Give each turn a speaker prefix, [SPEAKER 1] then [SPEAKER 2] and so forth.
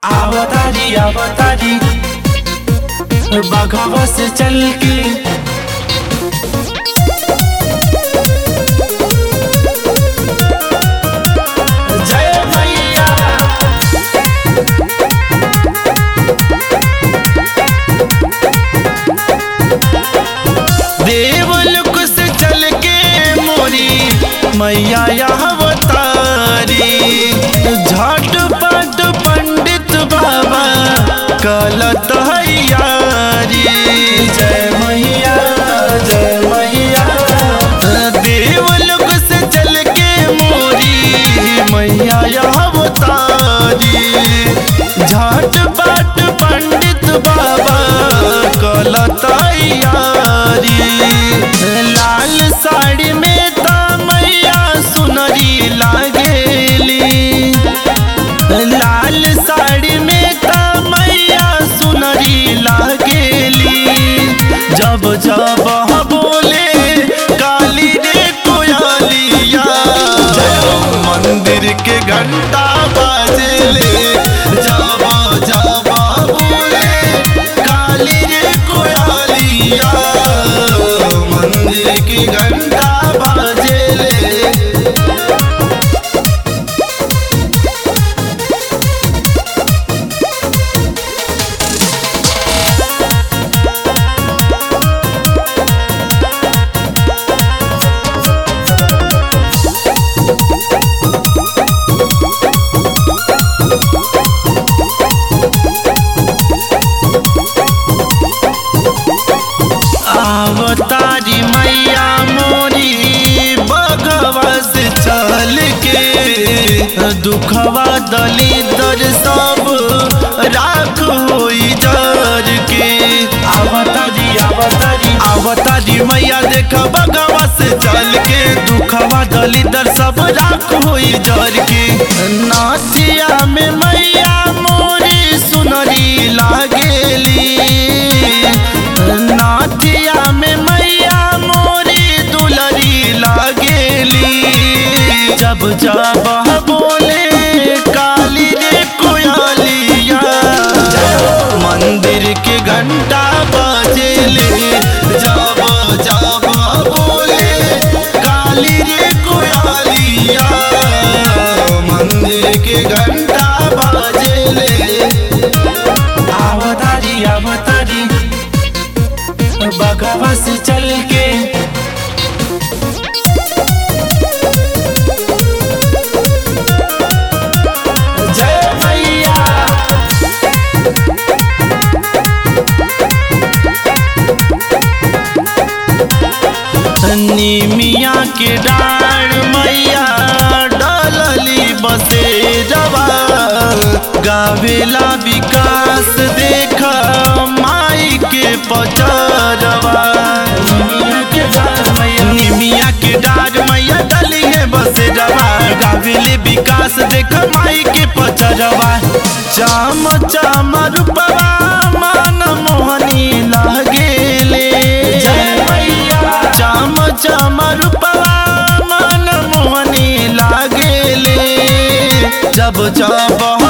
[SPEAKER 1] आवतारी आवतारी बघवा से चल के जय मैया देवलोक से चल के मोरी मैया यहाँ अवतारी झटपट पंडित बाबा कलत यारी जय मैया जय मैया देवलोक से चल के मोरी मैया यहाँ अवतारी झटपट पंडित बाबा कलत यारी लाल साड़ी में त मैया सुनरी लागेली लाल साड़ी में त मैया सुनरी लागेली जब जब बोले काली रे कोयलिया मंदिर के घंटा बाजेले जब जब बोले काली रे कोयलिया मंदिर की घंटा बाजेले आवतारी मैया मोरी बगवा से चल के दुखवा दलिदर सब राख होई जर के आवतारी आवतारी आवतारी मैया देख बगवा से चल के दुखवा दलिदर सब राख होई जर के नाचिया में मैया मोरी सुनरी लागेली नाचिया में मैया मोरी दुलरी लागेली जब जब बोले काली रे कोयलिया मंदिर के घंटा बजेले जब जब बोले काली रे कोयलिया मंदिर के घंटा बजेले आवतारी आवतारी बगवा से चल के जय मैया निमिया के डाढ़ मैया डलली बसे जवा गावेला विकास देख माई के पचरवा निमिया के डाढ़ मैया निमिया के डाढ़ मैया डली है बसे जवा गावेले विकास देख माई के पचरवा चाम चाम रूपवा मान मोहनी लागेले जय मैया चाम चाम रूपवा मन मोहनी लागेले जब जब